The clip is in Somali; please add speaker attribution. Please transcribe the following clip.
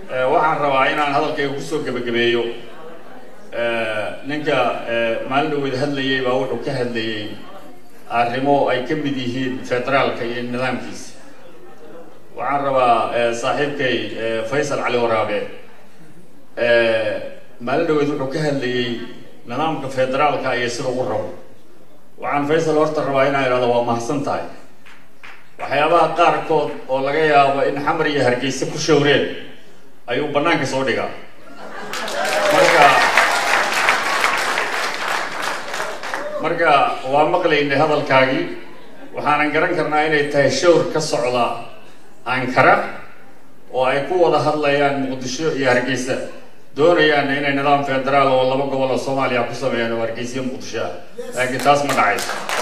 Speaker 1: waxaan rabaa inaan hadalkayga kusoo gebagabeeyo ninka maalin dhaweyd hadlayay baa wuxuu ka hadlayey arrimo ay ka mid yihiin federaalka iyo nidaamkiisa waxaan rabaa saaxiibkay faysal cali waraabe maalin dhaweyd wuxuu ka hadlayey nidaamka federaalka iyo sida u rabo waxaan faysal horta rabaa inaan idhahdo waa mahadsan tahay waxyaabaha qaarkood oo laga yaabo in xamar iyo hargeysa ku shawreen ayuu bannaanka soo dhigaa marka marka waa maqlaynay hadalkaagii waxaanan garan karnaa inay tahay shawr ka socda ankara oo ay ku wada hadlayaan muqdisho iyo hargeysa doonayaan inay nidaam federaal oo laba gobol oo soomaaliya ku sameeyaan oo hargeysa iyo muqdisho ah laakiin taas ma dhacayso